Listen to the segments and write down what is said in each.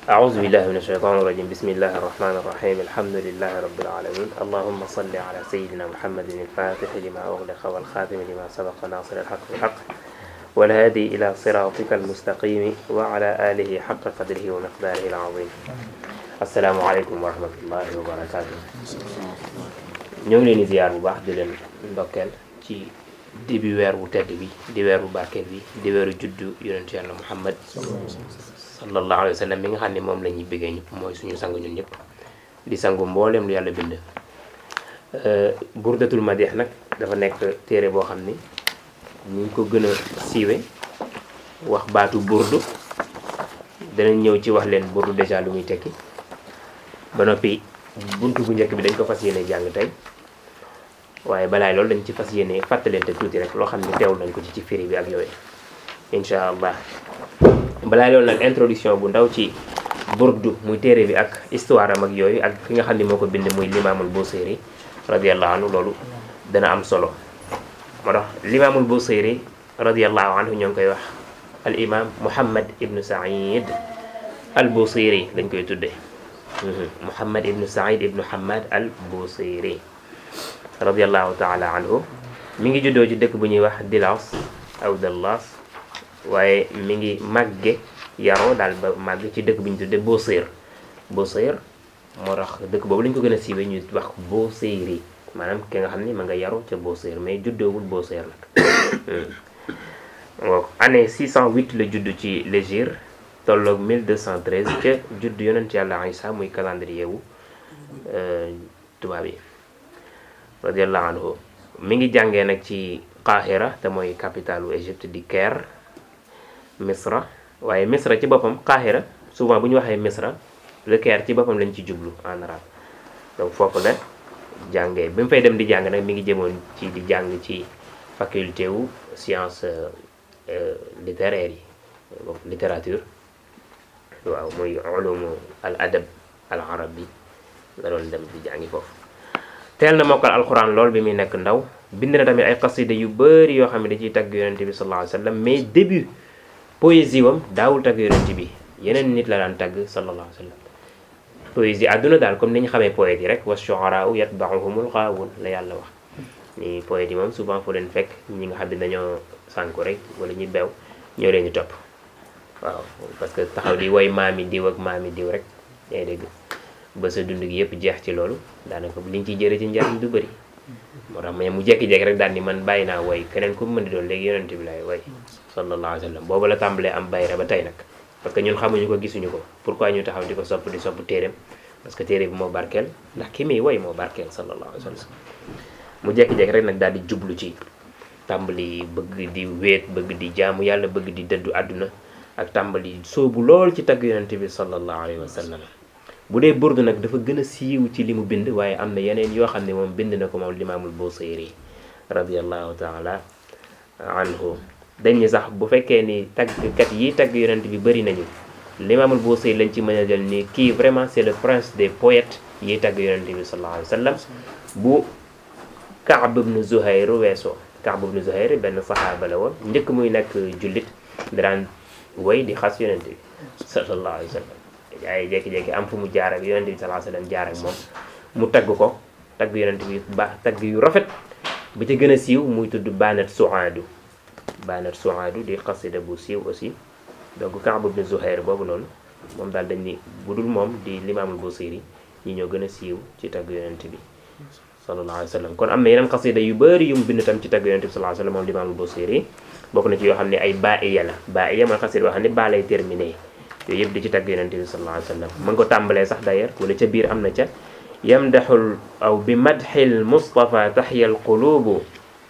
أعوذ بالله من الشيطان الرجيم بسم الله الرحمن الرحيم الحمد لله رب العالمين اللهم صل على سيدنا محمد الفاتح لما أغلق والخاتم لما سبق ناصر الحق بالحق والهادي إلى صراطك المستقيم وعلى آله حق قدره ومقداره العظيم السلام عليكم ورحمة الله وبركاته ñoo ngi leen di ziar bu baax di leen ndokkeel ci début weer bu tedd bi di weer bu barkeel bi di weeru juddu yonentu yàlla Muhammad sallallahu alayhi wa sallam mi nga xam ne moom la ñuy bëggee ñëpp mooy suñu sang ñun ñëpp di sangu mboolem lu yàlla bind burdatul madih nag dafa nekk téere boo xam ni ñu ngi ko gën a siiwe wax baatu burdu danañ ñëw ci wax leen burdu déjà lu muy tekki ba noppi buntu bu njëkk bi dañ ko fas yéene jàng tey waaye balaay loolu dañ ci fas yéene fàttalente tuuti rek loo xam ne teewul nañ ko ci ci firi bi ak yooyu incha allah balaa loolu nag introduction bu ndaw ci burdu muy téere bi ak histoire am ak yooyu ak ki nga xam ne moo ko bind muy limaamul Busiri radiallahu anhu loolu dana am solo moo tax limaamul Busiri radiallahu anhu ñoo ngi koy wax al imam Muhammad ibnu Saïd al Busiri lañ koy tuddee Muhammad ibnu Saïd ibnu Hamad al Busiri radiallahu taala anhu mi ngi juddoo ci dëkk bu ñuy wax Dilas aw Dallas waaye mi ngi màgge yaroo daal ba màgg ci dëkk bi ñu tuddee Busir Busir moo tax dëkk boobu lañ ko gën a siiwee ñu wax Busiri maanaam ki nga xam ni ma nga yaroo ca Busir mais juddoowul Busir nag waaw année 608 la judd ci l'hégire tolloog 1213 ca judd yonent yàlla Isa muy calendrier wu tubaab yi radiallahu anhu mi ngi jàngee nag ci Qahira te mooy capitalu Égypte di Caire Misra waaye Misra ci boppam Qahira souvent bu ñu waxee Misra le Caire ci boppam lañ ci jublu en arabe donc foofu la jàngee bi mu fay dem di jàng nag mi ngi jëmoon ci di jàng ci faculté wu science littéraire yi donc littérature waaw muy ulumu al adab al arabi la doon dem di jàngi foofu teel na mokkal alxuraan lool bi muy nekk ndaw bind na tamit ay xasida yu bëri yoo xam ne da ciy tagg yonente bi sallallahu alayhi wa sallam mais début poésie wam daawul tagg yonente bi yeneen nit la daan tagg sallallahu alayhi wa sallam poésie àdduna daal comme ni ñu xamee poète yi rek wa shu'araa'u yatba'uhumul ghaawuun la yàlla wax ni poète yi moom souvent fu leen fekk ñi nga xam ne dañoo sànku rek wala ñu beew ñoo leen di topp waaw parce que taxaw di woy maami diw ak maami diw rek yaa dégg ba sa dund gi yëpp jeex ci loolu daanaka liñ ciy jëre ci njariñ du bëri moo tax mais mu jekki-jekki rek daal ni man bàyyi naa woy keneen ku mu mën di doon léegi yonente bi laay woy sallallahu alayhi wa sallam boobu la tàmbalee am bayra ba tey nag parce que ñun xamuñu ko gisuñu ko pourquoi ñu taxaw di ko sopp di sopp téeréem parce que téere bi moo barkeel ndax ki muy woy moo barkeel sallallahu alayhi wa sallam mu jekki-jekki rek nag daal di jublu ci tàmbali bëgg di wéet bëgg di jaamu yàlla bëgg di dëddu àdduna ak tàmbali soobu lool ci tagg yonente bi sallallahu alayhi wa sallam bu dee burdu nag dafa gën a siiw ci li mu bind waaye am na yeneen yoo xam ne moom bind na ko moom limaamul Busiri radiallahu taala anhu dañ ni sax bu fekkee ni taggkat yi tagg yonent bi bëri nañu limaamul Busiri lañ ci mën a jël ni kii vraiment c'est le prince des poètes yi tagg yonent bi sallallahu alayhi wa sallam bu Kaab ibnu Zuhayr weesoo Kaab ibnu Zuhayr benn saxaaba la woon njëkk muy nekk jullit daan woy di xas yonent bi sallallahu alayhi wa sallam waaye jékki-jékki am fu mu jaar ak yonent bi sallallahu alayhi wa sallam jaar ak moom mu tagg ko tagg yonent bi ba tagg yu rafet bi ci gën a siiw muy tudd Banat Suaadu Banat Suaadu di xasida bu siiw aussi donc Kaab ibn Zuhayr boobu noonu moom daal dañ ni bu dul moom di limaamul Busiri ñi ñoo gën a siiw ci tagg yonent bi sallallahu alayhi wa sallam kon am na yeneen xasida yu bëri yu mu bind tam ci tagg yonent bi sallallahu alayhi wa sallam moom limaamul Busiri bokk na ci yoo xam ne ay baiya la baiya mooy xasida yoo xam ne baa lay terminé yooyu yëpp di ci tagg yonente bi sallallahu alayhi wa sallam mën ko tàmbalee sax d'ailleurs wala ca biir am na ca yamdaxul aw bi madxil mustafa taxya alqulubu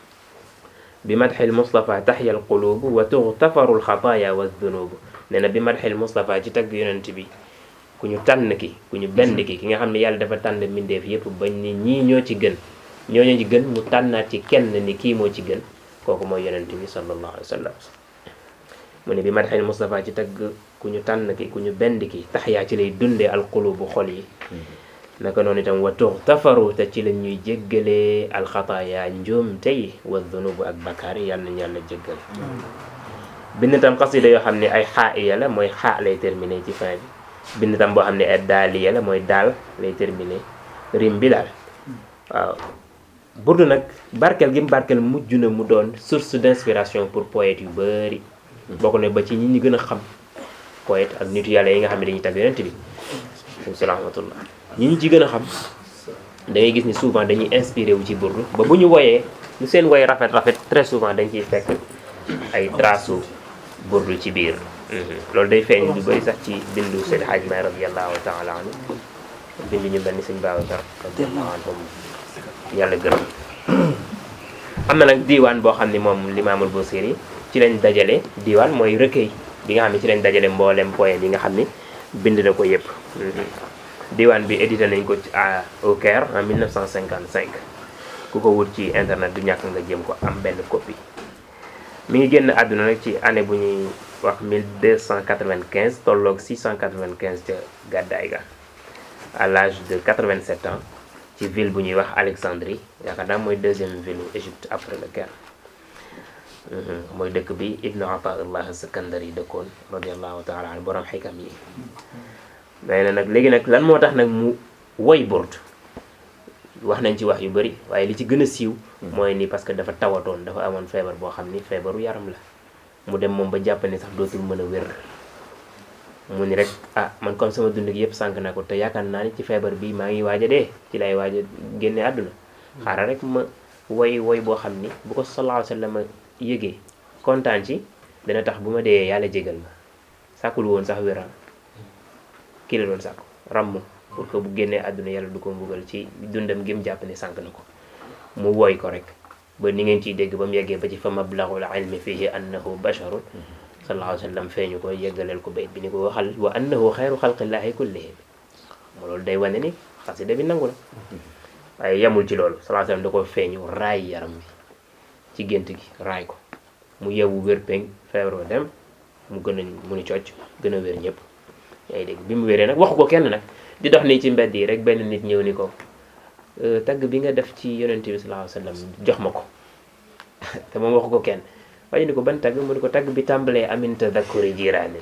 bi madxil mustafa taxya alqulubu wa tuxtafaru alxataaya wa dunubu nee na bi madxil mustafa ci tagg yonente bi ku ñu tànn ki ku ñu benn ki ki nga xam ne yàlla dafa tànn mbindeef yëpp bañ ni ñii ñoo ci gën ñoo ñoo ci gën mu tànnaat ci kenn ni kii moo ci gën kooku mooy yonente bi sallallahu alayhi wa sallam mu ne bi madxil mustafa ci tagg ku ñu tànn ki ku ñu bend ki tax yaa ci lay dundee alqulubu xol yi naka noonu itam wa tuxtafaru te ci la ñuy jéggalee alxataaya njuum tey wa dunubu ak bakkaar yi yàlla nañu yàlla jéggal bind tam xasida yoo xam ne ay xaa iya la mooy xaa lay terminé ci fin bi bind tam boo xam ne ay daaliya la mooy daal lay terminé rim bi daal waaw burdu nag barkeel gi mu barkeel mujj na mu doon source d'inspiration pour poètes yu bari bokk na ba ci ñi ñi gën a xam poète ak nitu yàlla yi nga xam ne dañuy tagg yonent bi salaamaaleykum ñi ñu ci gën a xam da ngay gis ni souvent dañuy inspiré wu ci burdu ba bu ñu woyee lu seen woy rafet rafet très souvent dañ ciy fekk ay trace burdu ci biir loolu day feeñ lu bëri sax ci bindu Seydi Hadj May radiyallahu taala anhu bindu ñu mel ni sëñ Babacar radiyallahu anhum yàlla gërëm am na nag diiwaan boo xam ni moom Limaamul Busiri ci lañ dajale diiwaan mooy recueil bi nga xam ne ci lañ dajale mboolem poème yi nga xam ni bind na ko yëpp diiwaan bi édité nañ ko ci à au Caire en 1955 ku ko wut ci internet du ñàkk nga jéem ko am benn copie mi ngi génn àdduna nag ci année bu ñuy wax 1295 tolloog 695 ca gàddaay ga à l'âge de 87 ans ci ville bu ñuy wax Alexandrie yaakaar naa mooy deuxième ville u Égypte après le Caire mooy dëkk bi Ibnu Ataillah Sakandari dëkkoon radiallahu taala an borom xikam yi mais na nag léegi nag lan moo tax nag mu woy burd wax nañ ci wax yu bëri waaye li ci gën a siiw mooy ni parce que dafa tawatoon dafa amoon feebar boo xam ni feebaru yaram la mu dem moom ba jàpp ne sax dootul mën a wér mu ni rek ah man comme sama dund gi yëpp sànq na ko te yaakaar naa ni ci feebar bi maa ngi waaj a dee ci lay waaj a génne àdduna xaaral rek ma woy woy boo xam ni bu ko sallallahu alayhi wa sallam yëgee kontaan ci dana tax bu ma dee yàlla jégal ma sàkkul woon sax wéra kii la doon sàkku ràmm pour que bu génnee àdduna yàlla du ko mbugal ci dundam gi mu jàpp ne sànq na ko mu woy ko rek ba ni ngeen ciy dégg ba mu yeggee ba ci fa mablaghul ilmi fihi annahu basharun sallallahu alayhi wa sallam feeñu ko yeggaleel ko bayt bi ni ko waxal wa annahu xayru xalqillahi kullihim mo loolu day wane ni xasida bi nangu na waaye yemul ci loolu sallallahu alayhi wa sallam da ko feeñu raay yaram bi ci gént gi raay ko mu yewu wér peng feebaroo dem mu gën a mu ni cocc gën a wér ñëpp yaa ngi dégg bi mu wéree nag waxu ko kenn nag di dox nii ci mbedd yi rek benn nit ñëw ni ko tagg bi nga def ci yonent bi sallallahu alayhi wa sallam jox ma ko te moom waxu ko kenn waaye ni ko ban tagg mu ni ko tagg bi tàmbalee amin tadakkuri jiiraani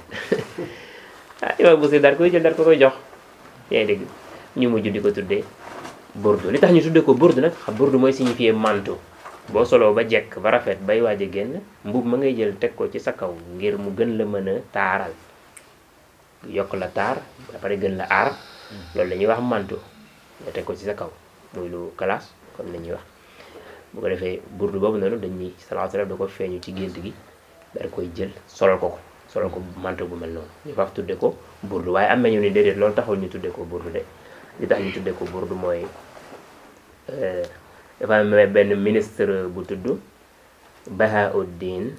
ah imam Busiri daal koy jël daal ko koy jox yaa ngi dégg ñu mujj di ko tuddee burdu li tax ñu tuddee ko burdu nag xam burdu mooy signifier manteau boo soloo ba jekk ba rafet bay waaj a génn mbub ma ngay jël teg ko ci sa kaw ngir mu gën la mën a taaral yokk la taar ba pare gën la aar loolu la ñuy wax manteau nga teg ko ci sa kaw muy lu classe comme la ñuy wax bu ko defee burdu boobu noonu dañuy sallallahu alayhi wasallam da ko feeñu ci gént gi daal koy jël solal ko ko solal ko manteau bu mel noonu ñu faaf tudde ko burdu waaye am nañu ni déedéet loolu taxul ñu tudde ko burdu de li tax ñu tudde ko burdu mooy dafa am benn ministre bu tudd Bahauddin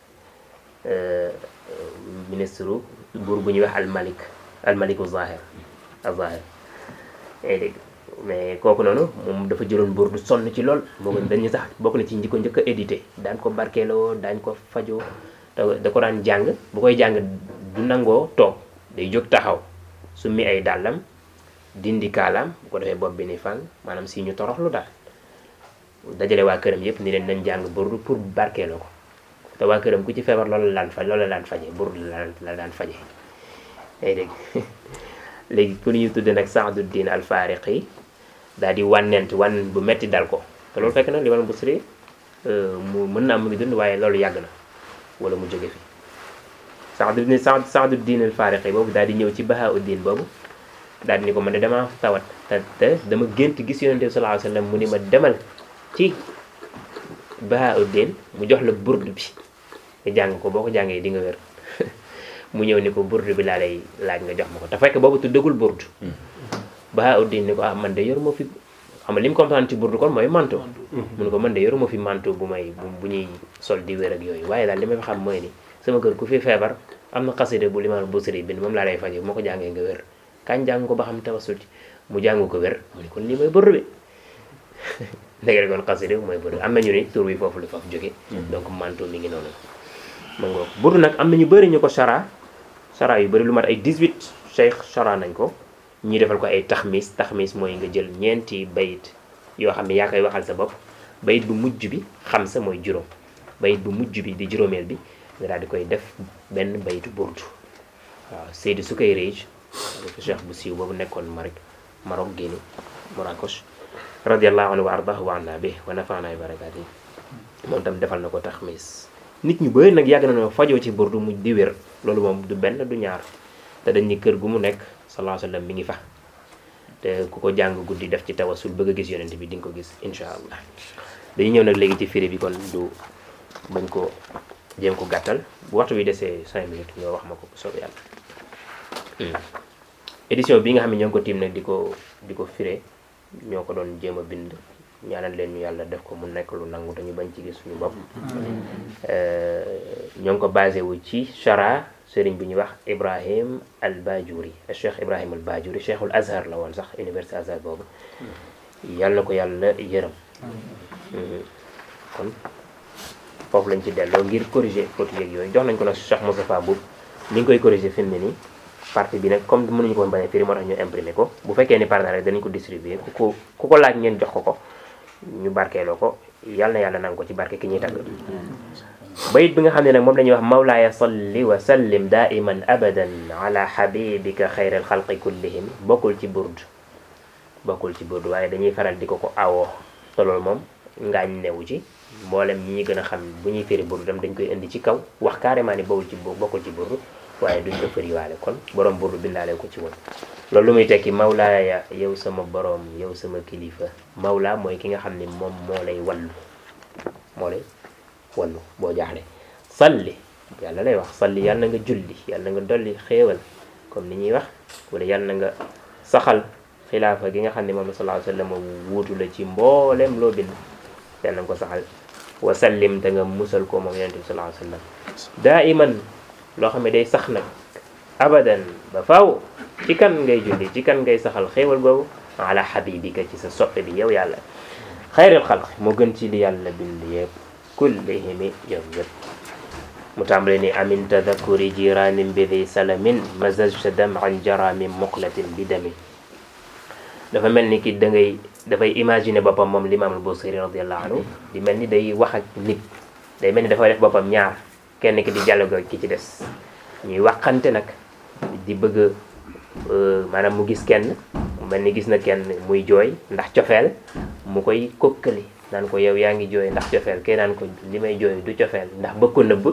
ministre buur bu ñuy wax almalik almaliku zahir azahir yaa ngi dégg mais kooku noonu moom dafa jëloon buur du sonn ci lool boo ko dañu sax bokk na ci ñi ko njëkk a édité daan ko barkeeloo daañ ko fajoo da ko daan jàng bu koy jàng du nangoo toog day jóg taxaw su mi ay dàllam dindi kaalaam bu ko defee bopp bi ni fang maanaam si ñu toroxlu daal dajale waa këram yëpp ni leen nañ jàng burdu pour barkeeloo ko te waa këram ku ci feebar loolu la daan faj loolu la daan faje burdu la daan faje day dégg léegi ku ñu tudde nag Sa'duddin al-Fariqi daal di wànnent wan bu metti dal ko te loolu fekk na Limaam Busiri mu mën naa mu ngi dund waaye loolu yàgg na wala mu jóge fi Sa'duddin Sa'duddin al-Fariqi boobu daal di ñëw ci Bahauddin boobu daal di ni ko man de dama tawat te te dama gént gis Yonent bi sallallahu alayhi wa sallam mu ni ma demal ci Bahauddin mu jox la burdu bi nga jàng ko boo ko jàngee di nga wér mu ñëw ni ko burdu bi laa lay laaj nga jox ma ko te fekk boobu tuddagul burdu Bahauddin ni ko ah man de yoruma fi xam nga li mu comprendre ci burdu kon mooy manto mu ne ko man de yoruma fi manto bu may bu ñuy sol di wér ak yooyu waaye daal li may xam mooy ni sama kër ku fi feebar am na xasida bu Limaam Busiri bind moom laa lay faje bu ma ko jàngee nga wér kañ jàng ko ba xam tawasul ci mu jàng ko wér mu ni kon lii mooy burdu bi ndege kon xasida bi mooy burdu am nañu ni tur bi foofu la faf jóge donc manto mi ngi noonu ma ngoog burdu nag am na ñu bëri ñu ko chara chara yu bëri lu mat ay 18 cheikh chara nañ ko ñi defal ko ay taxmis taxmis mooy nga jël ñeenti bayit yoo xam ne yaa koy waxal sa bopp bayit bu mujj bi xam sa mooy juróom bayit bu mujj bi di juróomeel bi nga daal di koy def benn bayitu burdu waaw Seydi Sukayrij cheikh bu siiw boobu nekkoon Maroc Maroc Guinée Marrakech radiallahu anhu wa ardahu wa anna bi wa nafaana bi barakaati moom tam defal na ko taxmis nit ñu bëri nag yàgg na noo fajoo ci burdu mu di wér loolu moom du benn du ñaar te dañ ni kër gu mu nekk sallallahu alayhi wa sallam mi ngi fa te ku ko jàng guddi def ci tawasul bëgg a gis yonent bi di nga ko gis insha allah dañuy ñëw nag léegi ci firi bi kon du bañ ko jéem ko gàttal bu waxtu bi desee cinq minutes ñoo wax ma ko bu soobee yàlla édition bi nga xam ne ñoo ngi ko tiim nag di ko di ko firé ñoo ko doon jéem a bind ñaanal leen ñu yàlla def ko mu nekk lu nangu te ñu bañ ci gis suñu bopp ñoo ngi ko basé wu ci chara sëriñ bi ñuy wax Ibrahim al Bajuri cheikh Ibrahim al Bajuri cheikhul Azhar la woon sax université Azhar boobu yàlla na ko yàlla yërëm kon foofu lañ ci delloo ngir corriger faute yeeg yooyu jox nañ ko nag Cheikh Moustapha Boub ni ngi koy corriger fi mu ne nii partie bi nag comme mënuñu ko woon bañ a firi moo tax ñu imprimer ko bu fekkee ni pare na rek danañ ko distribuer ku ko ku ko laaj ngeen jox ko ko ñu barkeeloo ko yàlla na yàlla nangu ko ci barke ki ñuy tàgg bayit bi nga xam ne nag moom la ñuy wax mawlaaya salli wa sallim daiman abadan ala habibika xayral xalqi kullihim bokkul ci burd bokkul ci burd waaye dañuy faral di ko ko awoo te loolu moom ngaañ newu ci mboolem ñi ñu gën a xam bu ñuy firi burdu tam dañ koy indi ci kaw wax carrément ni bawul ci bokkul ci burdu waaye duñ ko fëriwaale kon borom burdu bindaale ko ci woon loolu lu muy tekki mawlaaya yow sama borom yow sama kilifa mawla mooy ki nga xam ne moom moo lay wallu moo lay wallu boo jaaxle salli yàlla lay wax salli yàlla na nga julli yàlla na nga dolli xéewal comme ni ñuy wax wala yàlla na nga saxal xilaafa gi nga xam ne moom sallallahu alayhi wa sallam wuutu la ci mbooleem loo bind yàlla na nga ko saxal wa sallim te nga musal ko moom yonent bi sallallahu alayhi wa sallam daa iman loo xam ne day sax nag abadan ba faaw ci kan ngay julli ci kan ngay saxal xéewal googu ala habibika ci sa soppe bi yow yàlla xayril xalq moo gën ci li yàlla bind yëpp kullihimi yow yëpp mu tàmbale ni amin tadakuri jiranin bi di salamin mazajta daman jara min muqlatin bi dami dafa mel ni ki da ngay dafay imaginer boppam moom limaam al Busiri radiallahu anhu di mel ni day wax ak nit day mel ni dafay def boppam ñaar kenn ki di dialogue ki ci des ñuy waxante nag di bëgg maanaam mu gis kenn mel ni gis na kenn muy jooy ndax cofeel mu koy kokkali naan ko yow yaa ngi jooy ndax cofeel kay naan ko li may jooy du cofeel ndax bëgg ko nëbb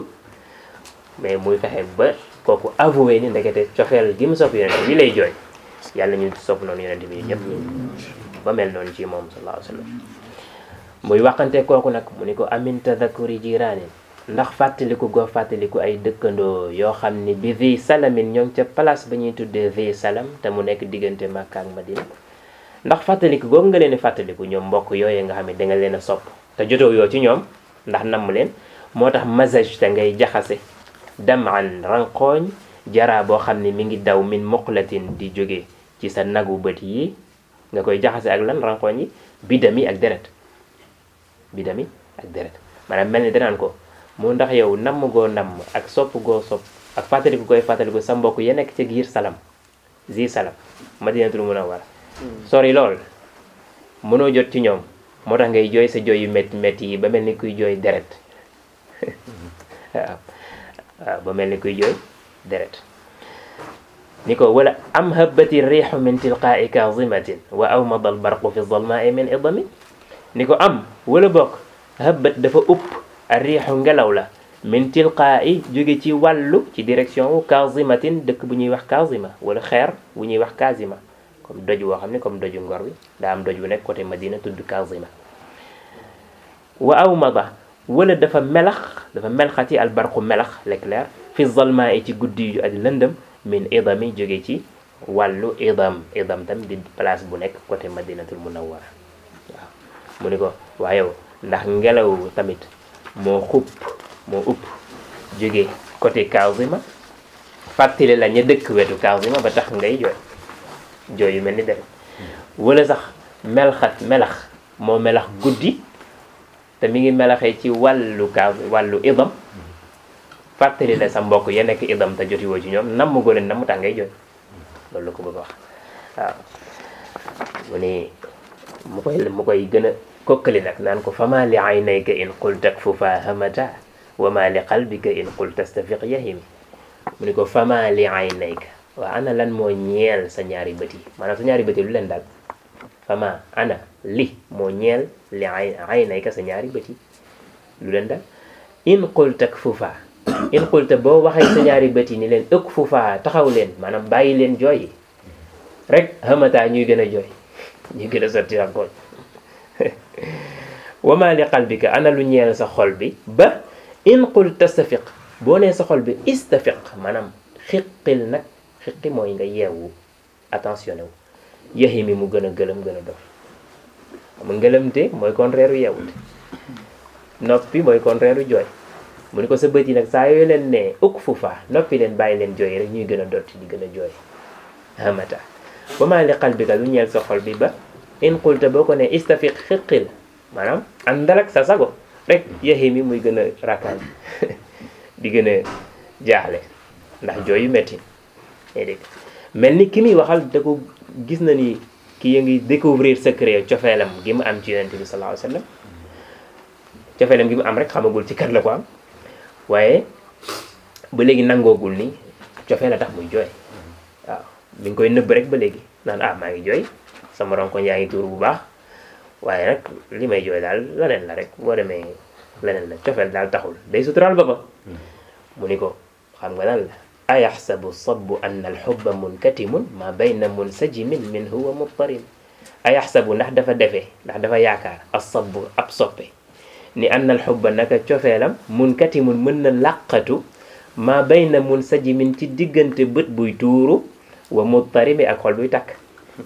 mais muy fexe ba kooku avoué ni ndekete cofeel gi mu sopp yonent bi lay jooy yàlla ñu sopp noonu yonent bi ñëpp ba mel noonu ci moom sallallahu alayhi wa sallam muy waxante kooku nag mu ni ko amin tadakuri jiraanin ndax fàttaliku goo fàttaliku ay dëkkandoo yoo xam ni bi vi salamin ñoo ngi ca place ba ñuy tuddee vi salam te mu nekk diggante Makka ak Madina ndax fàttaliku googu nga leen di fàttaliku ñoom mbokk yooyu nga xam ne danga leen a sopp te jotoo yoo ci ñoom ndax namm leen moo tax mazaj te ngay jaxase daman ranqooñ jaraa boo xam ne mi ngi daw min muqlatin di jóge ci sa nagu bët yi nga koy jaxase ak lan ranqooñ yi bidami ak deret bidami ak deret maanaam mel ni danaan ko mu ndax yow namm goo namm ak sopp goo sopp ak fàttaliku koy fàttaliku sa mbokk ya nekk ca giir salam zi salam madinatul munawwara sori lool mënoo jot ci ñoom moo tax ngay jooy sa jooy yu métti métti yi ba mel ni kuy jooy deret waaw waaw ba mel ni kuy jooy deret ni ko wala am habati riixu min tilqaai kazimatin wa awmada albarqu fi zalmaai min idami ni ko am wala bokk habat dafa upp a riixu ngelaw la min tilqaai jóge ci wàllu ci direction wu kazimatin dëkk bu ñuy wax kazima wala xeer bu ñuy wax kazima comme doj woo xam ne comme doju ngor bi daa am doj bu nekk côté Madina tudd kazima wa awmada wala dafa melax dafa melxati albarqu melax l'éclair fi zalmaa yi ci guddi yu ak lëndëm min idami jóge ci wàllu idam idam tam di place bu nekk côté madinatul munawwara waaw mu ni ko waaye yow ndax ngelaw tamit moo xupp moo upp jóge côté Kazima fàttali la ña dëkk wetu Kazima ba tax ngay jooy jooy yu mel ni deret wala sax melxat melax moo melax guddi te mi ngi melaxee ci wàllu ka wàllu idam fàttali la sa mbokk ya nekk idam te joti woo ci ñoom namm goo leen namm tax ngay jooy loolu la ko bëgg a wax waaw mu ni mu koy mu koy gën a kokkali nag naan ko fama li aynayka in qulta kfufa hamata wa ma li qalbika in qulta stafiq yahimi mu ni ko fama li aynayka waaw ana lan moo ñeel sa ñaari bët yi maanaam sa ñaari bët yi lu leen dal fama ana li moo ñeel li ay ay nay ka sa ñaari bët yi lu leen dal in qulta kfufa in qulta boo waxee sa ñaari bët yi ni leen ëkk fufa taxaw leen maanaam bàyyi leen jooy yi rek xamataa ñuy gën a jooy ñuy gën a sotti rankoon wama li qalbika ana lu ñeel sa xol bi ba in qul tastafiq boo nee sa xol bi istafiq maanaam xiqil nag xiqi mooy nga yeewu attentionné wu yaxi mi mu gën a gëlëm gën a dof xam nga ngëlëmte mooy contraire u yeewute noppi mooy contraire u jooy mu ni ko sa bët yi nag saa yooyu leen ne ukk fufa noppi leen bàyyi leen jooy rek ñuy gën a dotti di gën a jooy hamata ba maa li qalbika lu ñeel sa xol bi ba in qulta boo ko ne istafiq xiqil maanaam àndal ak sa sago rek yaxi mi muy gën a rakkaaj di gën a jaaxle ndax jooy yu metti dégg mel ni ki muy waxal da ko gis na ni ki ya ngi découvrir secret cofeelam gi mu am ci yonent bi sallallahu alayhi wa sallam cofeelam gi mu am rek xamagul ci kat la ko am waaye ba léegi nangoogul ni cofee la tax muy jooy waaw mi ngi koy nëbb rek ba léegi naan ah maa ngi jooy sama ronkoñ yaa ngi tuur bu baax waaye nag li may jooy daal leneen la rek boo demee leneen la cofeel daal taxul day suturaal boppam mu ni ko xam nga lan la ayaxsabu sabu anna alxubba munkatimun ma bayna munsajimin minhu wa muttarim ayaxsabu ndax dafa defee ndax dafa yaakaar asabu ab soppe ni anna alxubba naka cofeelam munkatimun mën na làqatu ma bayna munsajimin ci diggante bët buy tuuru wa muttarimi ak xol buy takk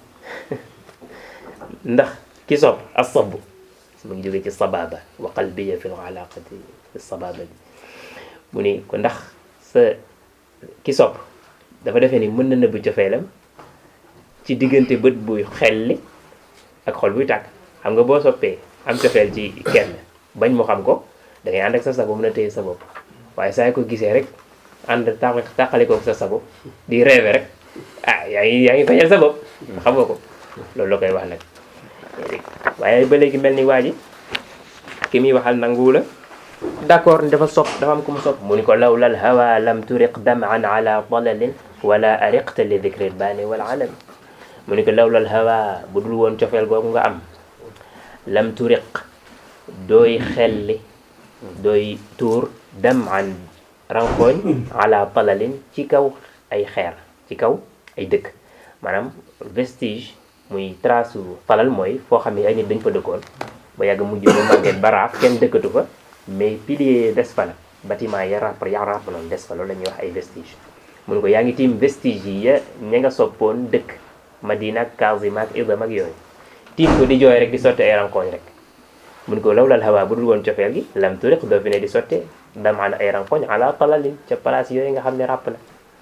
ndax ki sopp asabu mu ngi jóge ci sababa wa qalbiya fi alaqati sababa bi mu ni ko ndax sa ki sopp dafa defee ni mën na nëbb cofeelam ci diggante bët buy xelli ak xol buy tàkk xam nga boo soppee am cofeel ci kenn bañ mu xam ko da ngay ànd ak sa sago mën a téye sa bopp waaye saa ko gisee rek ànd tàq tàqale ko sa sago di rêve rek ah yaa ngi yaa ngi feñal sa bopp xam nga ko loolu la koy wax nag waaye ba léegi mel ni waa ji ki muy waxal nanguwu la d'accord dafa sopp dafa am ku mu sopp mu ni ko lawla al hawa lam turiq daman ala dalalin wala ariqta li dicri l baani wal alami mu ni ko lawla al hawa bu dul woon cofeel googu nga am lam turiq dooy xelli dooy tuur daman rankooñ ala dalalin ci kaw ay xeer ci kaw ay dëkk maanaam vestige muy trace su falal mooy foo xam ne ay nit dañ fa dëkkoon ba yàgg mujj ba màgget baraaf kenn dëkkatu fa mais pilier des fa la bâtiment ya ràpp ya ràpp noonu des fa loolu la ñuy wax ay vestige mu ne ko yaa ngi tiim vestige yi ya ña nga soppoon dëkk Madina ak Kazima ak Idam ak yooyu tiim ko di jooy rek di sotte ay rankooñ rek mu ne ko lawlal hawa bu dul woon cofeel gi lam turiq doo fi ne di sotte damaan ay rankooñ ala talalin ca place yooyu nga xam ne ràpp na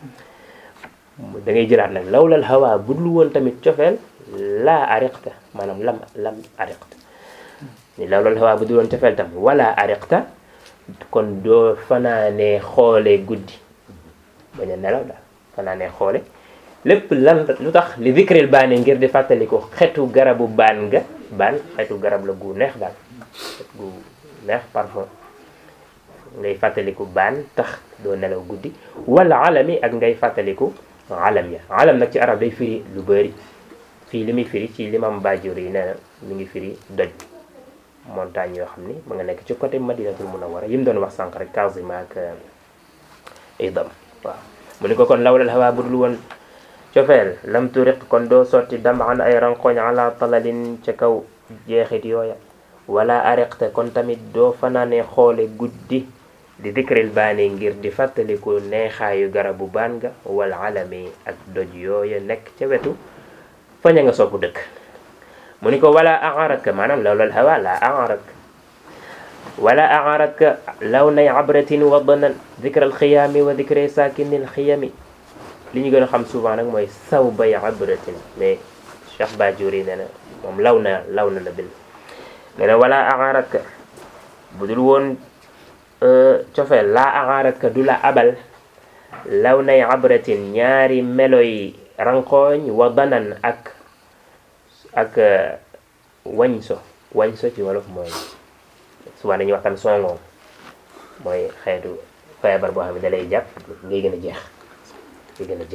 da ngay jëlaat nag lawlal hawa bu dul woon tamit cofeel laa ariqta maanaam lam lam ariqta ni lawlal hawa bu dul woon cofeel tam wala ariqta kon doo fanaanee xoole guddi bañ a nelaw daal fanaanee xoole lépp lan lu tax li vikril baane ngir di fàttali ko xetu garabu baan nga baan xetu garab la gu neex daal xet gu neex parfum ngay fàttaliku baan tax doo nelaw guddi wala alami ak ngay fàttaliku alam ya alam nag ci arab day firi lu bëri fii li muy firi ci limam bajur yi nee na mi ngi firi doj montagne yoo xam ni ma nga nekk ci côté madinatul munawwara yi mu doon wax sànq rek Kazima ak idam waaw mu ni ko kon lawlal hawa budul woon cofeel lam turiq kon doo sotti damaan ay rankoñ ala talalin ca kaw jeexit yooya wala ariqte kon tamit doo fanaane xoole guddi di dikril baani ngir di fàttaliku neexaayu garabu baan nga wal alami ak doj yooya nekk ca wetu faña nga sopp dëkk mu ni ko wala aaraka maanaam lawlal hawa la aaraka wala aaraka law nay abratin wa danan dikra alxiyaami wa dikre saakini alxiyami li ñu gën a xam souvent nag mooy saw bay abratin mais Cheikh Bajuri nee na moom law na law na la bil nee na wala aaraka bu dul woon cofeel laa aaraka du la abal law nay abratin ñaari meloy rankooñ wa danan ak ak wañso wañso ci wolof mooy souvent dañuy waxtaan songoom mooy xeetu feebar boo xam ne da lay jàpp ngay gën a jeex ngay gën a jeex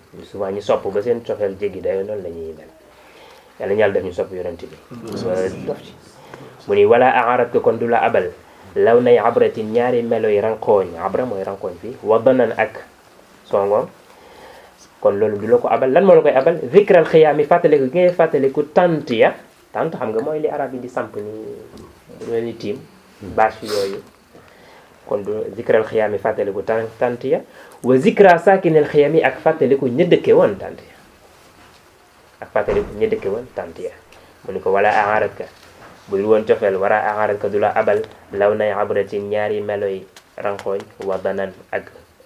souvent ñu sopp ba seen cofeel jéggi dayo noonu la ñuy mel yàlla ñu yàlla def ñu sopp yonent bi dof ci mu ni wala aarat ko kon du la abal law nay abratin ñaari melo yi rankooñ abra mooy rankooñ fii wadanan ak songoom kon loolu du la ko abal lan moo la koy abal zikral xiyaami fàttaliku gi ngay fàttaliku tant ya tant xam nga mooy li arab yi di samp ni lu mel ni tiim bâche yooyu kon du zikral xiyaami fàttaliku tant tant ya wa zikra saakinel xiyaami ak fàttaliku ña dëkke woon tant ya ak fàttaliku ña dëkke woon tant ya mu ni ko wala aarat ka bu dul woon cofeel wara aarat ka du la abal law nay abratin ñaari meloy rankooñ wadanan ak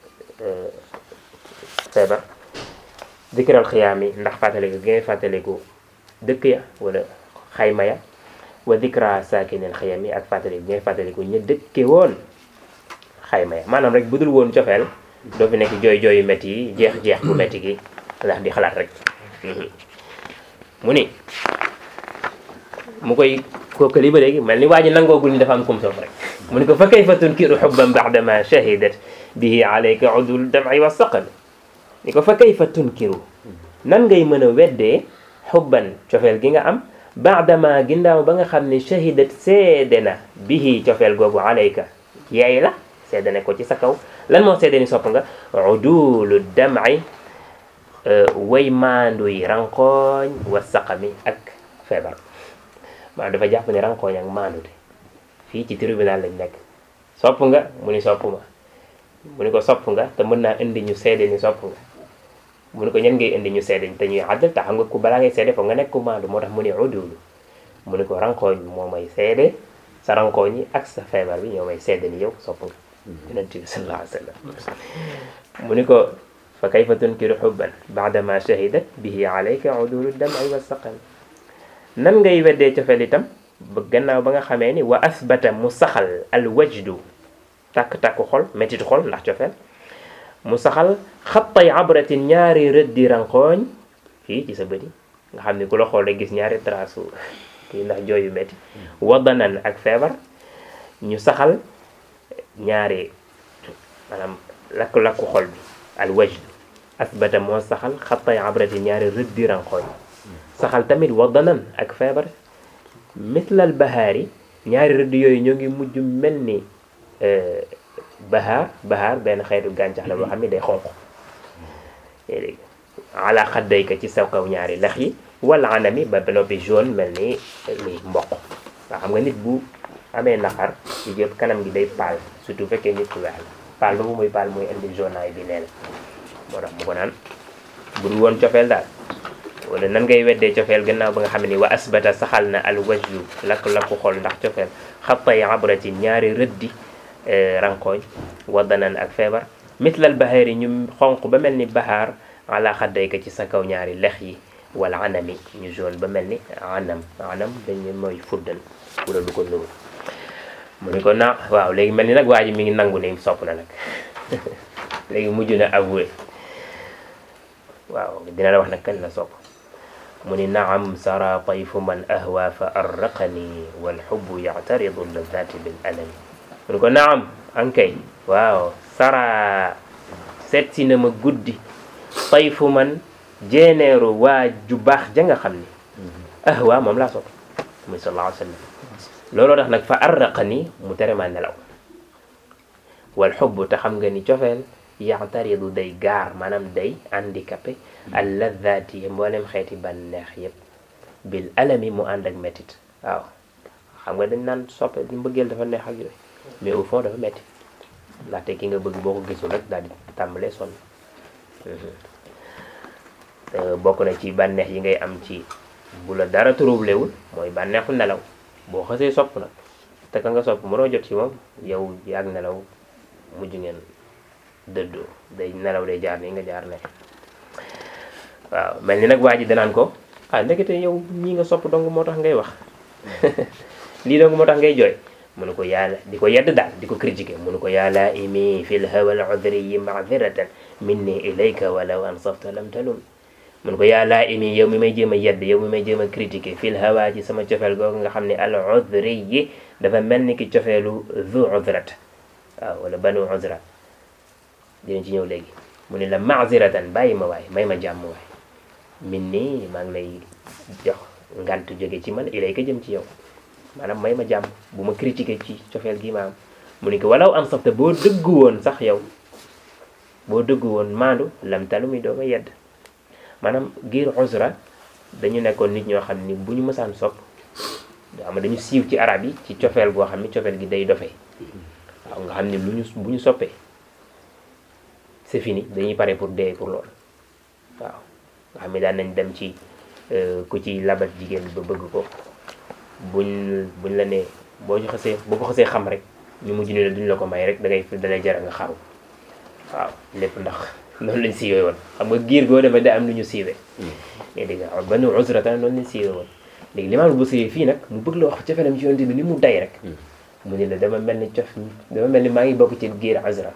feebar dikral xiyaami ndax fàttaliku gi ngay fàttaliku dëkk ya wala xayma ya wa dikra saakinel xiyaami ak fàttaliku gi ngay fàttaliku ña dëkke woon xayma ya maanaam rek bu dul woon cofeel doo fi nekk jooy jooyu métti yi jeex jeex bu métti gi ndax di xalaat rek mu ni mu koy kookali ba léegi mel ni waa ji nangoogul ni dafa am kum sof rek mu ni ko fa kayfa tunkiru xubban baadama shahidat bihi alayka udul dam'i wa saqal ni ko fa kayfa tunkiru nan ngay mën a weddee xubban cofeel gi nga am baadama ginnaaw ba nga xam ne shahidat seede na bihi cofeel googu alayka yaay la seede ne ko ci sa kaw lan moo seede ni sopp nga udulu dam'i way maandu yi rankooñ wa saqami ak feebar maanaam dafa jàpp ne rankooñ ak maandute fii ci tribunal lañ nekk sopp nga mu ni sopp ma mu ni ko sopp nga te mën naa indi ñu seede ni sopp nga mu ni ko ñan ngay indi ñu seede te ñuy àddal te xam nga ku balaa ngay seede foog nga nekk ku maandu moo tax mu ni udulu mu ni ko rankooñ moo may seede sa rankooñ yi ak sa feebar bi ñoo may seede ni yow sopp nga yonent bi sallallahu alayhi wa sallam mu ni ko fa kayfa tunkiru xubban baadama shahidat bihi alayka udulu dam'i wa saqam nan ngay weddee cofeel itam ba gannaaw ba nga xamee ni wa asbata mu saxal al wajdu tàkk-tàkku xol métitu xol ndax cofeel mu saxal xattay abratin ñaari rëddi rankooñ fii ci sa bëti nga xam ni ku la xool rek gis ñaari trasu kii ndax jooyu métti wadanan ak feebar ñu saxal ñaari maanaam lakku-lakku xol bi al wajdu asbata moo saxal xattay abratin ñaari rëddi rankooñ saxal tamit wadanan ak feebar mislal bahaari ñaari rëdd yooyu ñoo ngi mujj mel ni bahaar bahaar benn xeetu gàncax la boo xam ne day xonq léegi ala xaddayka ci sa kaw ñaari lex yi wala anami ba ba noppi jaune mel ni ni mboq waa xam nga nit bu amee naqar ci yëpp kanam gi day paal surtout fekkee nit ku weex la paal boobu muy paal muy indi jaunaay bi nee na moo tax mu ko naan bu dul woon cofeel daal wala nan ngay weddee cofeel gannaaw ba nga xam ne wa asbata saxal na al wajju lakk-lakku xol ndax cofeel xattay abrati ñaari rëddi rankooñ wadanan ak feebar mislal bahaar yi ñu xonq ba mel ni bahaar ala xaddayka ci sa kaw ñaari lex yi wala anami ñu jaune ba mel ni anam anam dañu mooy fuddan wala lu ko nuru mu ni ko na waaw léegi mel ni nag waa ji mi ngi nangu ni sopp na nag léegi mujj na avoué waaw dina la wax nag kan la sopp mu ni naam sara tayfu man ahwa fa arraqani walxubbu yactaridu ladati bil alami mu ni ko naam ankay waaw sara seet si na ma guddi tayfu man jeeneeru waa ju baax ja nga xam ni ahwa moom laa sopp muy sallallahu alayhi wa sallam looloo tax nag fa arraqani mu tere ma nelaw walxubbu te xam nga ni cofeel yaxtaridu day gaar maanaam day handicapé al ladati mboolem xeeti bànneex yépp bil alami mu ànd ak métit waaw xam nga dañ naan soppe mbëggeel dafa neex ak yooyu mais au fond dafa métti ndaxte ki nga bëgg boo ko gisul rek daal di tàmbalee sonn bokk na ci bànneex yi ngay am ci bu la dara troublewul mooy bànneexu nelaw boo xasee sopp nag te ka nga sopp mënoo jot ci moom yow yaag nelaw mujj ngeen dëddoo day nelaw day jaar nii nga jaar ne waaw mel ni nag waa ji danaan ko ah ndekete yow ñii nga sopp dong moo tax ngay wax lii dong moo tax ngay jooy mu ne ko yàlla di ko yedd daal di ko critiquer mu ne ko yàlla imi fi l hawa al udriyi madiratan minni ilayka walaw ansafta lam talum mu ne ko yàlla imi yow mi may jéem a yedd yow mi may jéem a critiquer fi l hawa ci sama cofeel googu nga xam ne al udriyi dafa mel ni ki cofeelu zu udrat waaw wala banu udra dinañ ci ñëw léegi mu ni la maaziratan bàyyi ma waay may ma jàmm waay min nii maa ngi lay jox ngant jóge ci man ilay ka jëm ci yow maanaam may ma jàmm bu ma critiqué ci cofeel gi ma am mu ni ko walaw am safta boo dëggu woon sax yow boo dëggu woon maandu lam talu mi doo ma yedd maanaam giir usra dañu nekkoon nit ñoo xam ni bu ñu mësaan sopp xam dañu siiw ci arab yi ci cofeel goo xam ni cofeel gi day dofee waaw nga xam ni lu ñu bu ñu soppee c'est fini dañuy pare pour dee pour loolu waaw nga xam ni daan nañ dem ci ku ci labat jigéen ba bëgg ko buñ buñ la nee boo ñu xasee boo ko xasee xam rek ñu mujj ni la duñ la ko may rek da ngay dalay jara nga xaru waaw lépp ndax noonu lañ siiwee woon xam nga giir goo demee da am lu ñu siiwee mais dégg nga banu usrata noonu lañ siiwee woon léegi limaam bu sëyee fii nag mu bëgg la wax cofeelam ci yonent bi ni mu day rek mu ni la dama mel ni cof dama mel ni maa ngi bokk ci giir usra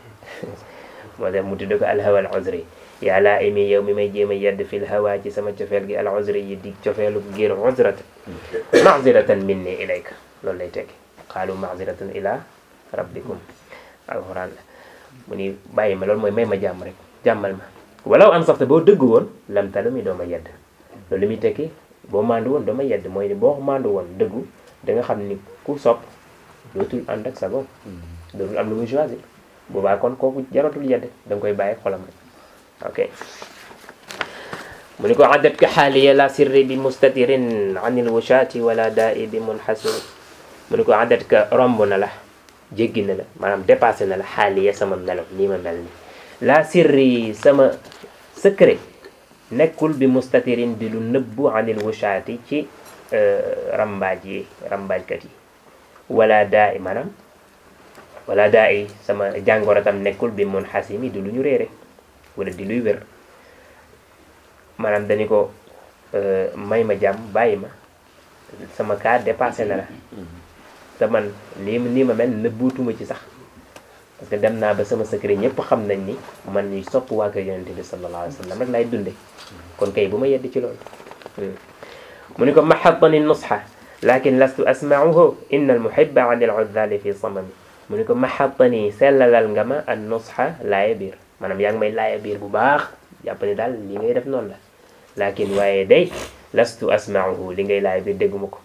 moo tax mu tudd ko alhawa al usri yaa laa imi yow mi may jéem a yedd fil hawa ci sama cofeel gi al usri yi di cofeelu giir usrata maziratan minni ilayka loolu lay tekki qaalu maziratan ila rabbikum alquran la mu ni bàyyi ma loolu mooy may ma jàmm rek jàmmal ma walaw am safta boo dëgg woon lam talu mi doo ma yedd loolu li muy tekki boo mandu woon doo ma yedd mooy ni boo mandu woon dëggu da nga xam ni ku sopp dootul ànd ak sa bopp dootul am lu muy choisir boobaa kon kooku jaratul yedd da nga koy bàyyi xolam rek ok mu ni ko addat ka xaaliya la sirri bi mustatirin anil wushati wala daai bi munhasin mu ni ko addat ka romb na la jéggi na la maanaam dépassé na la xaaliya sama melo nii ma mel ni la sirri sama secret nekkul bi mustatirin di lu nëbbu anil wushaati ci rambaaj yi rambaajkat yi wala daa i maanaam wala daa i sama jàngoro tam nekkul bi mun xasimi di lu ñu réere wala di luy wér maanaam dañu ko may ma jàmm bàyyi ma sama cas dépassé na la te man lii nii ma mel nëbbuutuma ci sax parce que dem naa ba sama secret ñëpp xam nañ ni man ñuy sopp waa kër yonente bi sallallahu alayhi wa sallam rek laay dunde kon kay bu ma yedd ci loolu mu ni ko mahatani nusxa lakin lastu asmauhu inna almuhiba an al-uzzali fi samami mu ni ko mahatani sellalal nga ma an nusxa laaya biir maanaam yaa ngi may laaya biir bu baax jàpp ni daal li ngay def noonu la lakin waaye day lastu asmauhu li ngay laaya biir dégguma ko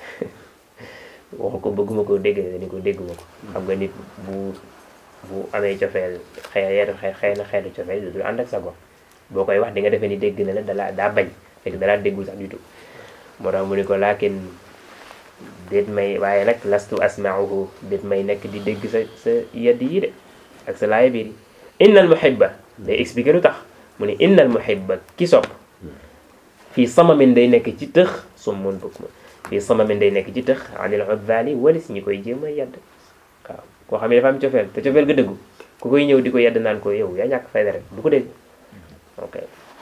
waxu ko bëgguma ko dégg ni ko dégguma ko xam nga nit bu bu amee cofeel xëy xëy na xeetu cofeel du ànd ak sa gox boo koy wax di nga defee ni dégg na la dala daa bañ fekk dalaa déggul sax du tout moo tax mu ni ko laakin déet may waaye nag lastu asmauhu déet may nekk di dégg sa sa yedd yi de ak sa laaya biir yi innal muhibba day expliqué lu tax mu ni innal muhibba ki sopp fii samamin day nekk ci tëx summun bukmun fii samamin day nekk ci tëx anil uzzali walis ñi koy jéem a yedd waaw koo xam ne dafa am cofeel te cofeel ga dëggu ku koy ñëw di ko yedd naan ko yow yaa ñàkk fayda rek du ko dégg ok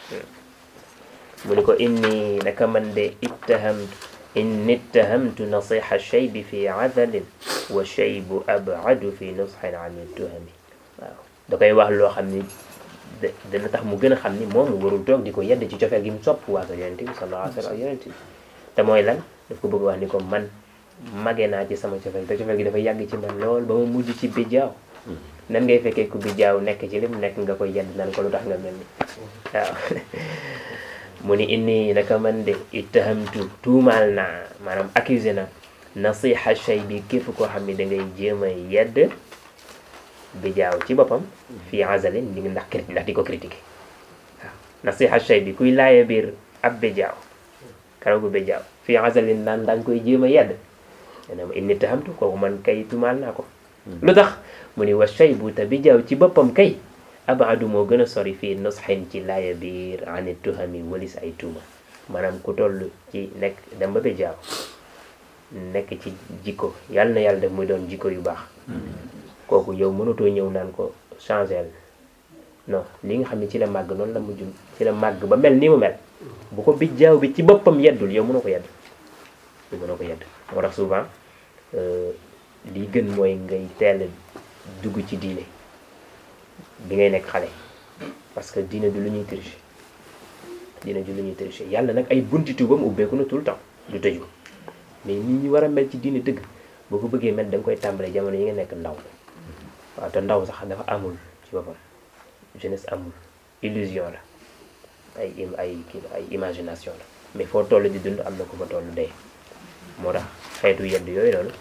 mu ni ko inni naka man de ittahamtu inni ittahamtu nasiha shaybi fi adalin wa shaybu abadu fi nusxin an tuhami waaw da koy wax loo xam ni dana tax mu gën a xam ni moom warul toog di ko yedd ci cofeel gi mu sopp waa ko yonente bi sallallahu alayhi wa sallam yonente bi te mooy lan daf ko bëgg wax ni ko man mage naa ci sama cofeel te cofeel gi dafa yàgg ci man lool ba ma mujj ci bijjaaw nan ngay fekkee ku bijjaaw nekk ci lim nekk nga koy yedd nan ko lu tax nga mel ni waaw mu ni inni naka man de ittahamtu tuumaal naa maanaam accusé na nasiha shay bi képp koo xam ne da ngay jéem a yedd bijjaaw ci boppam fii azalin li ndax crit ndax di ko critiqué waaw nasiha shay bi kuy laaya biir ab bijjaaw karagu bijjaaw fii azalin naan danga koy jéem a yedd nee ma inni tahamtu kooku man kay tumaal naa ko lu tax mu ni wa shay bu te bijjaaw ci boppam kay abadu moo gën a sori fii nusxin ci laaya biir ani tuhami walis ay tuuma maanaam ku toll ci nekk dem ba bijjaaw nekk ci jikko yàlla na yàlla def muy doon jikko yu baax kooku yow mënatoo ñëw naan ko changel non li nga xam ne ci la màgg noonu la mujj ci la màgg ba mel ni mu mel bu ko bijjaaw bi ci boppam yeddul yow mënoo ko yedd yow mënoo ko yedd moo tax souvent lii gën mooy ngay teel dugg ci diine bi ngay nekk xale parce que diine du lu ñuy tricher diine du lu ñuy tricher yàlla nag ay bunti tuubam ubbeeku na tout le temps du tëju mais nit ñi war a mel ci diine dëgg boo ko bëggee mel da nga koy tàmbalee jamono yi nga nekk ndaw waaw te ndaw sax dafa amul ci boppam jeunesse amul illusion la ay im ay kii ay imagination la mais foo toll di dund am na ku fa toll dee moo tax xeetu yedd yooyu noonu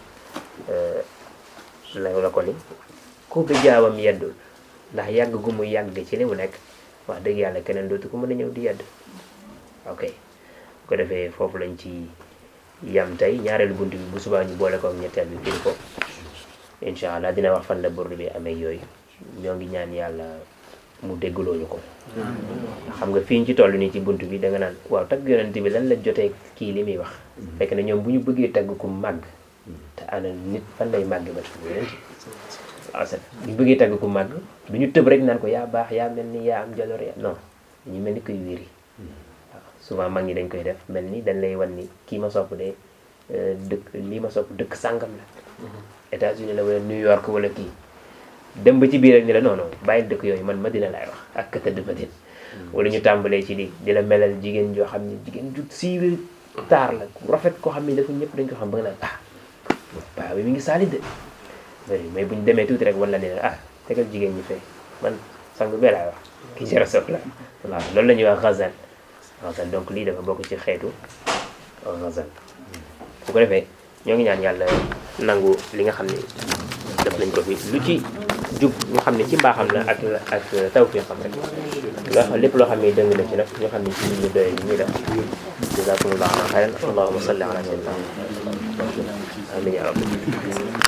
la la ko ni ku bi jaawam yeddul ndax yàgg gu mu yàgg ci li mu nekk wax dëgg yàlla keneen dootu ko mën a ñëw di yedd ok bu ko defee foofu lañ ci yam tey ñaareelu bunt bi bu subaa ñu boole ko ak ñetteel bi firi ko incha allah dina wax fan la burdu bi amee yooyu ñoo ngi ñaan yàlla mu déggloo ñu ko xam nga fii ñu ci toll nii ci bunt bi da nga naan waaw tagg yonent bi lan la jotee kii li muy wax fekk na ñoom bu ñu bëggee tagg ku màgg te ana nit fan lay màgg ba tagg yonent waaw c'est bu ñu bëggee tagg ku màgg du ñu tëb rek naan ko yaa baax yaa mel ni yaa am jaloor ya non dañu mel ni koy wéri waaw souvent mag ñi dañ koy def mel ni dañ lay wan ni kii ma sopp de dëkk lii ma sopp dëkk sàngam la États-Unis la wala New York wala kii dem ba ci biir rek ni la non non bàyyi dëkk yooyu man Madina laay wax ak ka tëdd Madina wala ñu tàmbalee ci di di la melal jigéen joo xam ne jigéen ju siiwee taar la ku rafet koo xam ne dafa ñëpp dañ ko xam ba nga naan ah paa bi mi ngi saali de mais bu ñu demee tuuti rek wan la ne ah tegal jigéen ñi fee man sang bee laay wax ki jara sof la waaw loolu la ñuy wax xazan xazan donc lii dafa bokk ci xeetu xazan bu ko defee ñoo ngi ñaan yàlla nangu li nga xam ne def nañ ko fi lu ci jub ñu xam ne ci mbaaxam la ak ak taw fi xam rek loo lépp loo xam ne dëng na ci nag ñu xam ne ci ñu doye ñu def jazakumullahu xayran allahumma salli ala sayyidina amin ya rabbi